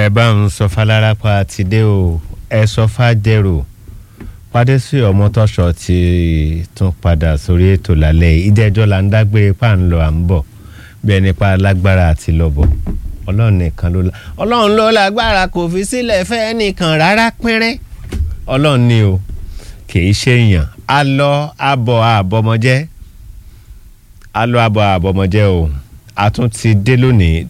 ẹ bá ń sọ falárápá ti dé o ẹ sọ fàdérò pàdé sí ọmọtọ́ṣọ ti tún padà sórí ètò lálẹ́ ìdẹ́jọ́ là ń dágbére pa ń lọ à ń bọ̀ bí ẹni pa lágbára àti lọ́bọ̀ ọlọ́run nìkan ló la ọlọ́run ló lágbára kò fi sílẹ̀ fẹ́ nìkan rárá pínrín ọlọ́run ni o kì í ṣe èèyàn a lọ abọ̀ àbọ̀mọjẹ́ a lọ abọ̀ àbọ̀mọjẹ́ o a tún ti dé lónìí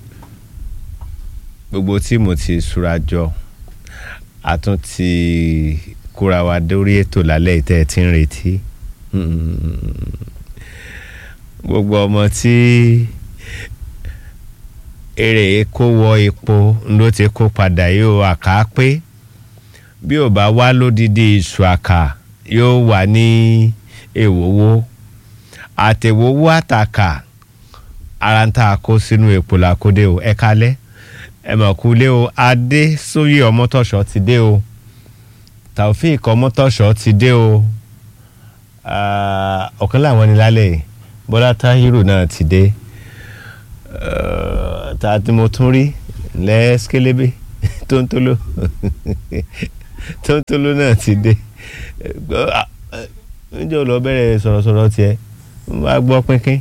gbogbo tí mo ti súra jọ a tún ti kóra wa dórí ètò lálẹ́ ìtẹ́ ẹ̀ tí ń retí gbogbo ọmọ tí èrè kó wọ epo ló ti kó padà yóò àká pé bí ò bá wá lódìdí iṣu àkà yóò wà ní èwòwò àtẹ̀wòwò àtàkà ara ń tà kó sínú epo làkúdé o ẹ kalẹ́ ẹ mọ̀ kú lé o adé sóyè ọmọtọ̀ṣọ́ ti dé o taofeek ọmọtọ̀ṣọ́ ti dé o ọ̀kan láwọn ni lálẹ́ yìí bọ́lá táhírù náà ti dé ta tí mo tún rí lẹ́ẹ́skélébé tóńtóló tóńtóló náà ti dé níjẹ́ ò lọ bẹ̀rẹ̀ sọ̀rọ̀sọ̀rọ̀ tiẹ̀ wá gbọ́ pínpín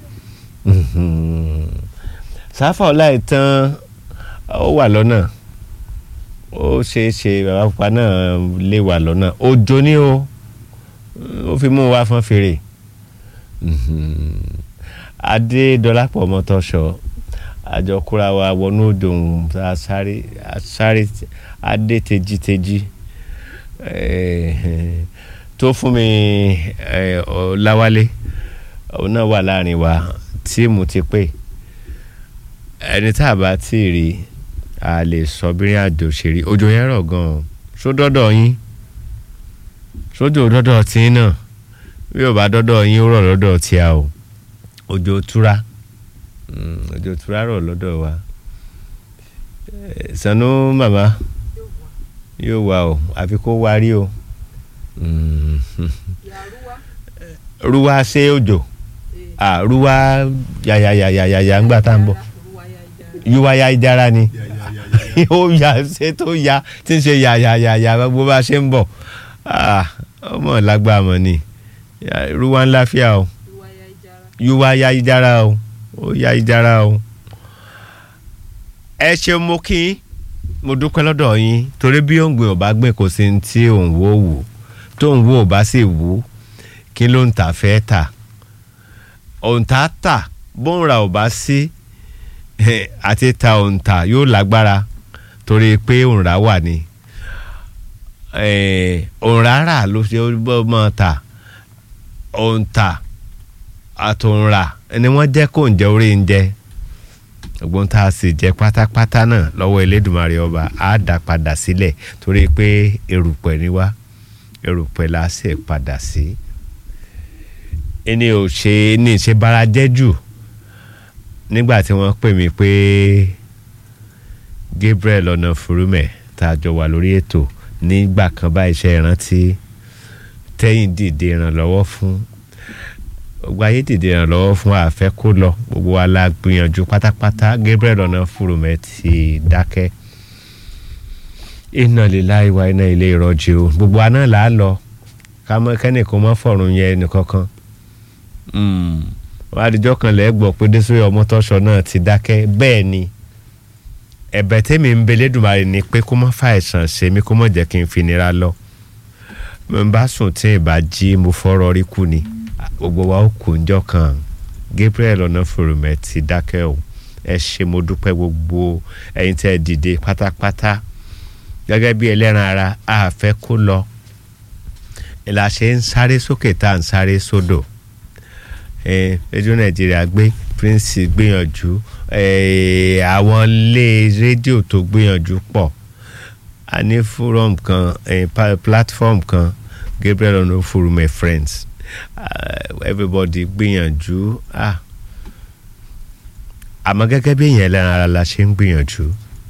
sáfà ọ̀la ìtàn ó wà lọ́nà ó ṣeé ṣe bàbá pupa náà lè wà lọ́nà òjò ní o ó fi mú wa fọ́n fèrè adé dọlápọ̀ mọ́tọ́ṣọ àjọkúra wa wọnú òdòun asáré asáré adé tejiteji tó fún mi láwálé òun náà wà láàrin wa tíìmù ti pé ẹni tá a bá tí ì rí a lè sọ bírin àjò ṣe rí òjò yẹn rọ̀ gan-an sódọ́dọ̀ yín sójò dọ́dọ̀ tí náà bí ò bá dọ́dọ̀ yín ó rọ̀ lọ́dọ̀ tí a o òjò túra òjò túra rọ̀ lọ́dọ̀ wa sanu màmá yóò wà o àfi kó wá rí o ruwa ṣe òjò ruwa yàyàyàyàyà ńgbà tá à ń bọ̀ yíwá ya ìdára ni ó ya ṣe tó ya tí ń ṣe yàyàyàyà bó bá ṣe ń bọ̀ ọmọ lágbá mọ̀ ni ruwa ńlá fíà o yíwá ya ìdára o ó ya ìdára o ẹ ṣeun mo kí mo dúpẹ́ lọ́dọ̀ yín torí bí òǹgbìn ò bá gbìn kò sí ní tí òun wò wù tó ń wò ò bá sì wù kí ló ń tà fẹ́ tà òǹtà tà bóun ra ò bá sí àti ta òǹtà yóò lágbára torí pé òǹrà wà ní òǹrà rà ló ṣe mọ́ ta òǹtà àtòǹrà ni wọ́n jẹ́ kó ń jẹ orí ń jẹ ọgbọ́n tá a sì jẹ pátápátá náà lọ́wọ́ Elédùmarè ọba á dá padà sílẹ̀ torí pé erùpẹ̀ ni wá erùpẹ̀ la sì padà sí ẹni ò ṣe ní ìṣe bára jẹ́ jù nígbà tí wọ́n pè mí pé Gabriel ọ̀nà furumẹ̀ tá a jọ wà lórí ètò nígbà kan bá iṣẹ́ ìrántí tẹ́yìn dìde ìrànlọ́wọ́ fún gbogbo ayé dìde ìrànlọ́wọ́ fún àfẹ́ kó lọ gbogbo wa la gbìyànjú pátápátá Gabriel ọ̀nà furumẹ̀ ti dákẹ́ iná lílá ìwà iná ilé ìrọ̀jì o gbogbo wa náà là á lọ kẹ́nìkan mọ́ fọ̀rùn yẹn nìkankan wọ́n adijọ́ kan lẹ́ gbọ́ pé Désiré Ọmọ́tọ́ṣọ náà ti dákẹ́ bẹ́ẹ̀ ni ẹ̀bẹ̀ tẹ́mi ń bẹ lẹ́dùnmarè ni pé kó má fa àìsàn ṣe mí kó má jẹ́ kí n fi nira lọ mo ń bá sùn tí ì bá jí mo fọ́rọ̀ rí kú ni gbogbo wa ó kù ńjọ́ kan Gabriel Ọ̀nàfọ̀rọ̀mẹ̀ ti dákẹ́ o ẹ ṣe mo dúpẹ́ gbogbo ẹ̀yin tẹ́ ẹ dìde pátápátá gẹ́gẹ́ bí ẹlẹ́ran ara a fẹ́ kó lọ ìlà ṣe ń sáré sókè tá à ń sáré sódò rédíò nàìjíríà gbé prince gbìyànjú àwọn ilé rédíò tó gbìyànjú pọ̀ a ní forum kan platform kan Gabriel Onofurume friends everybody gbìyànjú àmọ́ gẹ́gẹ́ bí èèyàn ẹlẹ́ran ara la ṣe ń gbìyànjú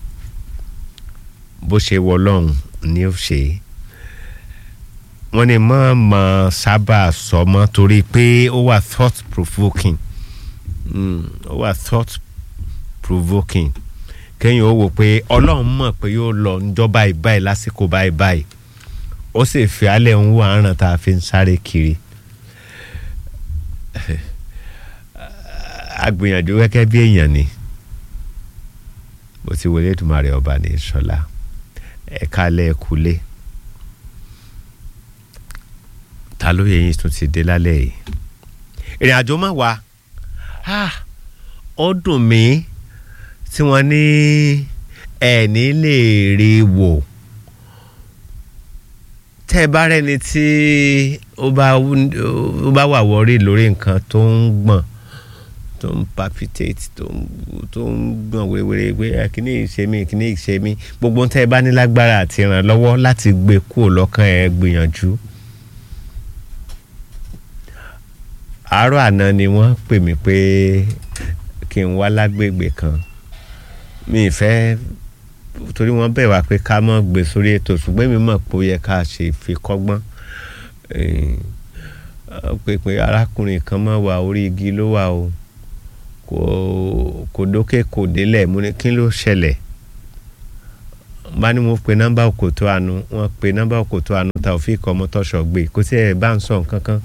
bó ṣe wọ lọ́hùn ni ó ṣe é wọ́n ní mọ́ mọ́ sábà sọ mọ́ torí pé ó wà thought provoking ó wà thought provoking kéèyàn ó wò pé ọlọ́run mọ̀ pé yóò lọ ńjọ́ báyìí báyìí lásìkò báyìí báyìí ó sì fi alẹ́ ń wọ àrùn tá a fi ń sáré kiri agbìyànjú gẹ́gẹ́ bí èèyàn ni bó ti wọlé Èdùmàrè ọba ní sọlá ẹ̀ka lẹ́ẹ̀kulé ta ló yẹ yín tún ti dé lálẹ́ yìí ìrìn àjò má wá ó dùn mí tí wọ́n ní ẹ̀ẹ́ni lè rí wò tẹ́ ẹ bá rẹ́ni tí ó bá wà wọ́rí lórí nǹkan tó ń gbọ̀n tó ń palpitate tó ń tó ń gbọ̀n wéwèrè pé kíní ìṣe mi kíní ìṣe mi gbogbo tẹ́ ẹ bá ní lágbára àti ìrànlọ́wọ́ láti gbé kúrò lọ́kàn ẹ gbìyànjú. àárọ̀ àná ni wọ́n pè mí pé kí n wá lágbègbè kan mi ì fẹ́ torí wọ́n bẹ̀ wá pé ká mọ̀ gbé sórí ètò ṣùgbọ́n mi mọ̀ pé ó yẹ ká ṣe fi kọ́gbọ́n pé pé arákùnrin kan mọ̀ wá orí igi ló wà o kò kò dókè kò délẹ̀ mo ní kí ló ṣẹlẹ̀ bá ní mo pe nọ́mbà òkòtó àánú wọ́n pe nọ́mbà òkòtó àánú Taofeek Ọmọtọ́ṣọ̀ gbé kó tí ẹ bá ń sọ nǹkan kan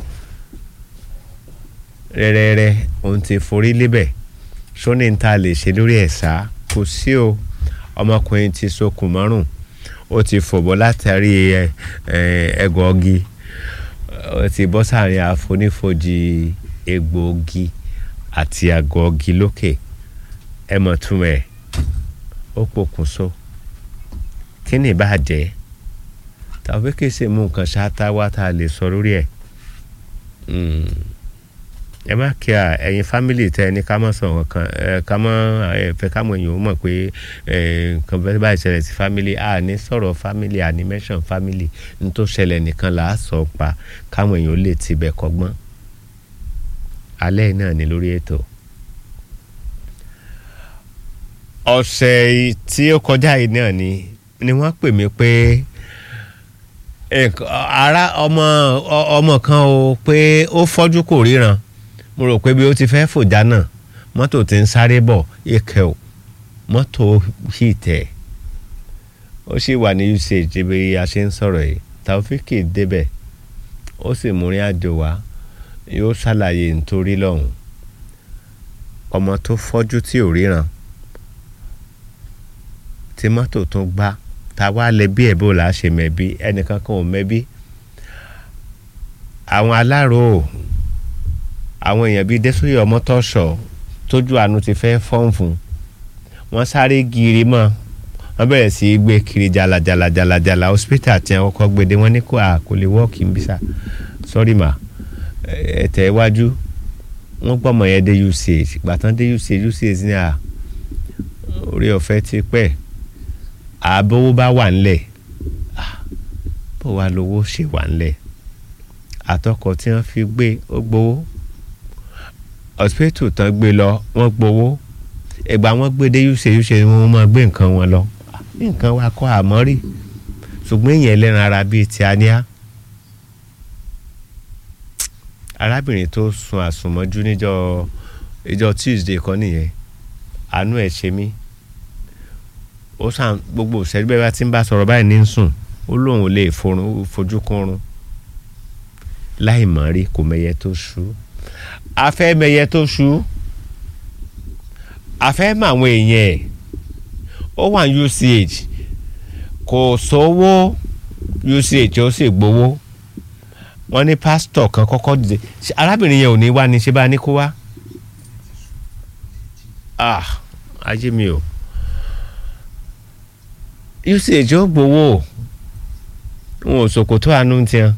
rẹ́rẹ́rẹ́ òun ti forí lébẹ̀ sóní ta lè ṣe lórí ẹ̀ sá kò sí o ọmọkùnrin ti sokùn mọ́rùn ó ti fòbọ́ látàrí ẹgọ́gi ó ti bọ́ sáàrin àfonífojì egbòogi àti àgọ́gi lókè ẹ mọ̀ tún ẹ̀ ó pokùnso kí ni ìbàjẹ́ tàbí kì í ṣe mú nǹkan ṣáátá wá tá a lè sọ lórí ẹ̀ ẹ má kí a ẹ̀yin fámìlì tẹ ẹni ká mọ̀ sọ̀rọ̀ kan ẹ ká mọ̀ ẹ fẹ́ ká mọ̀ èèyàn ó mọ̀ pé ẹ nǹkan bẹ́ẹ̀ báyìí ṣẹlẹ̀ sí fámìlì a ní sọ̀rọ̀ fámìlì a ní mẹ́sàn fámìlì ní tó ṣẹlẹ̀ nìkan là á sọ pa káwọn èèyàn ó lè tibẹ̀ kọ́gbọ́n alẹ́ náà ni lórí ètò. ọ̀sẹ̀ tí ó kọjá yìí náà ni ni wọ́n pè mí pé ara ọmọ ọmọ kan o pé ó fọ́jú kò ríran mo rò pé bí ó ti fẹ́ fòjá náà mọ́tò ti ń sáré bọ̀ ike o mọ́tò yìí tẹ̀ ó sì wà ní usage bí a ṣe ń sọ̀rọ̀ yìí Taofeek débẹ̀ ó sì múrin àjò wá yóò ṣàlàyé nítorí lọ́hùn ọmọ tó fọ́jú tí ò ríran tí mọ́tò tún gbá ta wá lẹ́bí ẹ̀ bó la ṣe mẹ́bí ẹnìkan kan ò mẹ́bí àwọn alárò àwọn èèyàn bíi Désòyè Ọmọtọ́ṣọ̀ tójú àánú ti fẹ́ fọ́n fún wọ́n sáré gírí mọ́ wọ́n bẹ̀rẹ̀ sí í gbé kiri jalajalajalajala hospital tí wọ́n kọ́ gbede wọ́n ní kó a kò lè wọ́ọ̀kì ń bísà sọ́rí mà ẹ̀tẹ̀ iwájú wọ́n gbọ́mọ yẹn dé usage gbàtàn dé usage usage ní à orí ọ̀fẹ́ ti pẹ́ àbówó bá wà ńlẹ̀ bó wà lówó ṣe wà ńlẹ̀ àtọkọ tí wọ́n fi gbé ó gbowó hospital tán gbé lọ wọ́n gbowó ìgbà wọ́n gbé dé usage usage wọ́n máa gbé nǹkan wọn lọ nǹkan wa kọ́ àmọ́ rí ṣùgbọ́n èèyàn ẹlẹ́ran ara bíi ti aníá arábìnrin tó sun àsùnmọ́jú níjọ́ ìjọ Tuesday kan nìyẹn àánú ẹ̀ ṣe mí ó sàn gbogbo ìṣẹ́jú bẹ́ẹ̀ bá ti ń bá sọ̀rọ̀ báyìí ní sùn ó lóun ò lè fojú kúnrún láì mọ̀ rí kò mẹyẹ tó ṣú afẹ́ mẹyẹ tó ṣú afẹ́ mọ àwọn èèyàn ẹ̀ ó wà ní UCH kò sówó UCH ó sì gbowó wọ́n ní pásítọ̀ kan kọ́kọ́ dìde arábìnrin yẹn ò ní wá ní ṣe bá ní kó wá ah ajé mi o usage ó gbowó wọn ò ṣòkòtò àánú tiẹn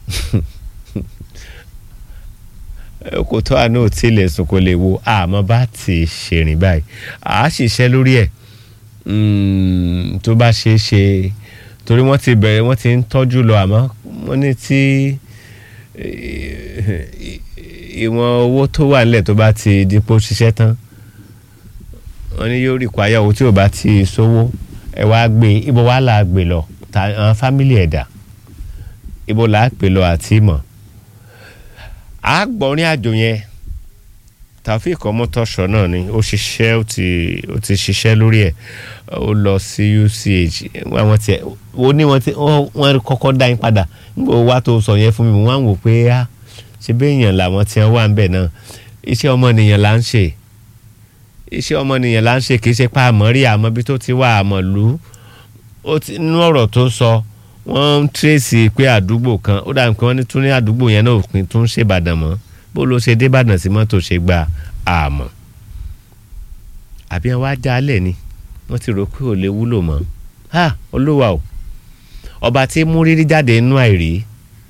kòtò àánú ò tilẹ̀ sùn kò lè wo àmọ́ bá ti ṣèrìn báyìí à á ṣiṣẹ́ lórí ẹ̀ tó bá ṣe é ṣe torí wọ́n ti bẹ̀rẹ̀ wọ́n ti ń tọ́jú lọ àmọ́ wọ́n ní tí ìwọ̀n owó tó wà nílẹ̀ tó bá ti dípò ṣiṣẹ́ tán wọ́n ní yóò rí kwaya owó tí ò bá ti sówó ẹ wá gbé ibo wà là á gbé lọ ta àwọn fámìlì ẹ̀dá ibo là á gbé lọ àti mọ̀ á gbọ́rin àjò yẹn Taofeek Ọmọtọ́ṣọ náà ni ó ṣiṣẹ́ ó ti ó ti ṣiṣẹ́ lórí ẹ̀ ó lọ sí UCH àwọn tiẹ̀ ó ní wọ́n ti wọ́n kọ́kọ́ dá yín padà nígbà wo wá tó sọ yẹn fún mi wọ́n á wò pé á ṣe bí èèyàn làwọn tí wọ́n wà ń bẹ̀ náà iṣẹ́ ọmọnìyàn là ń ṣe iṣẹ́ ọmọnìyàn là ń ṣe kì í ṣe pa àmọ́ rí àmọ́ bí tó ti wà àmọ́ lù ú ó ti nínú ọ̀rọ̀ tó sọ wọ́n ń tírèsì pé àdúgbò kan ó dàbí pé wọ́n ní tún ní àdúgbò yẹn náà òpin tún ṣèbàdàn mọ́ bó ló ṣe débàdàn sí mọ́tò ṣe gba àmọ́ àbí wọn wá já alẹ̀ ni wọ́n ti rò pé ò lè wúlò mọ́ ha olúwa o ọba tí mú rírí jáde nínú àìrí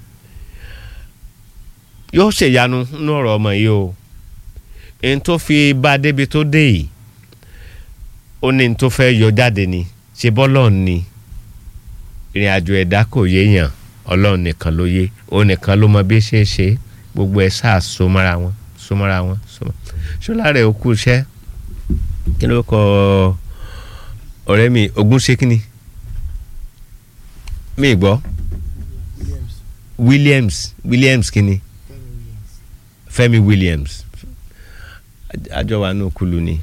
yóò ṣèyanu nínú ọ̀rọ̀ ọmọ yìí o ẹni tó fi bá a débi tó dé yìí ó ní ní tó fẹ́ yọ jáde ni ṣe bọ́lọ̀ ni ìrìn àjò ẹ̀dá kò yéèyàn ọlọ́run nìkan ló yé òun nìkan ló mọ bí ṣe é ṣe gbogbo ẹ̀ sáà so mọ́ra wọn so mọ́ra wọn so mọ́ ṣọlá rẹ̀ ó kú iṣẹ́ kí ló kọ ọ̀rẹ́ mi ogun ṣe kíni mi gbọ́ Williams Williams kíni Fẹ́mi Williams àjọ wa ní òkúlu ni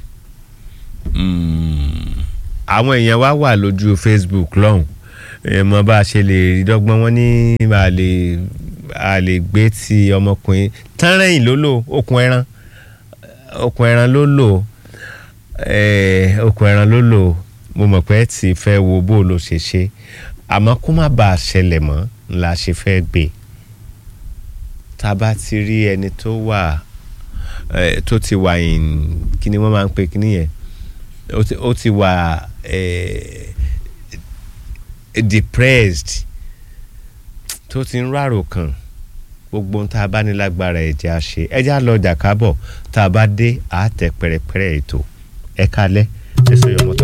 àwọn èèyàn wa wà lójú Facebook lọ́hùn mọ bá a ṣe lè rí dọ́gbọ́n wọn ní a lè a lè gbé ti ọmọkùnrin tánrẹ́yìn ló lò okùn ẹran okùn ẹran ló lò okùn ẹran ló lò mo mọ̀ pé tí fẹ́ wo bó ló ṣe ṣe àmọ́ kó má bàa ṣẹlẹ̀ mọ́ la ṣe fẹ́ gbé tá a bá ti rí ẹni tó wà tó ti wà in kí ni wọ́n máa ń pè kí nìyẹn ó ti wà depressed tó ti ń rárò kan gbogbo ohun tá a bá ní lágbára ẹ̀jẹ̀ á ṣe ẹ̀jẹ̀ á lọ jà kábọ̀ tá a bá dé àátẹ̀ pẹ̀rẹ̀pẹ̀rẹ̀ ètò ẹ̀ka alẹ́ ẹ̀sọ́ yọmọtọ́.